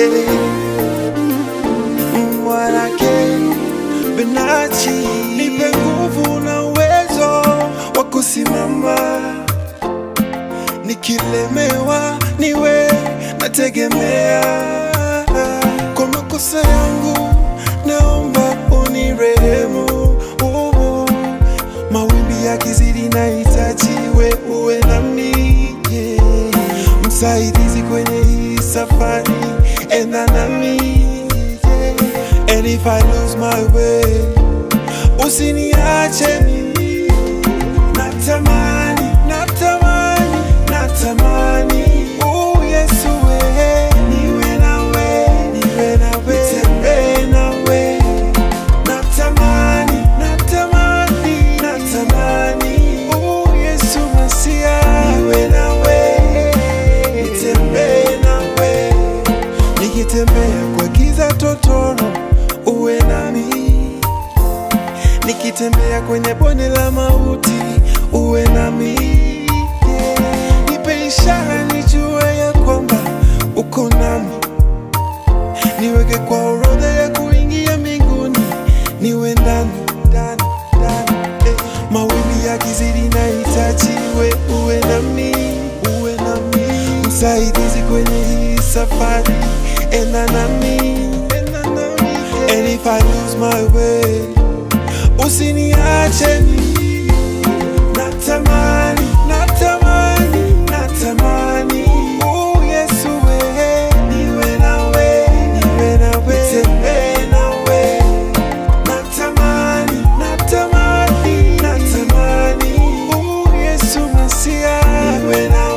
eh. Mwanake Benachi, nipe nguvu na uwezo wa kusimama, nikilemewa niwe nategemea. Kwa makosa yangu naomba unirehemu, uh, mawimbi yakizidi nahitaji we uwe nami, yeah. msaidizi kwenye hii safari, enda nami yeah. And if I lose my way, usiniache mimi. Natamani, natamani, natamani, oh Yesu we, niwe nawe, niwe nawe, nitembee nawe. Natamani, natamani, natamani, oh Yesu Masia, niwe nawe, nitembee nawe nikitembea kwa giza totoro, uwe nami. Nikitembea kwenye bonde la mauti, uwe nami. Yeah. Nipe ishara nijue ya kwamba uko nami, niweke kwa orodha ya kuingia mbinguni, niwe ndani ndani ndani. Eh. Mawimbi yakizidi nahitaji we uwe nami, uwe nami, msaidizi kwenye hii safari, enda nami, enda nami. And if I lose my way, usiniache mimi. Natamani, natamani, natamani, oh Yesu we, niwe nawe, niwe nawe, nitembee nawe. Natamani, natamani, natamani, oh Yesu Masia, niwe nawe.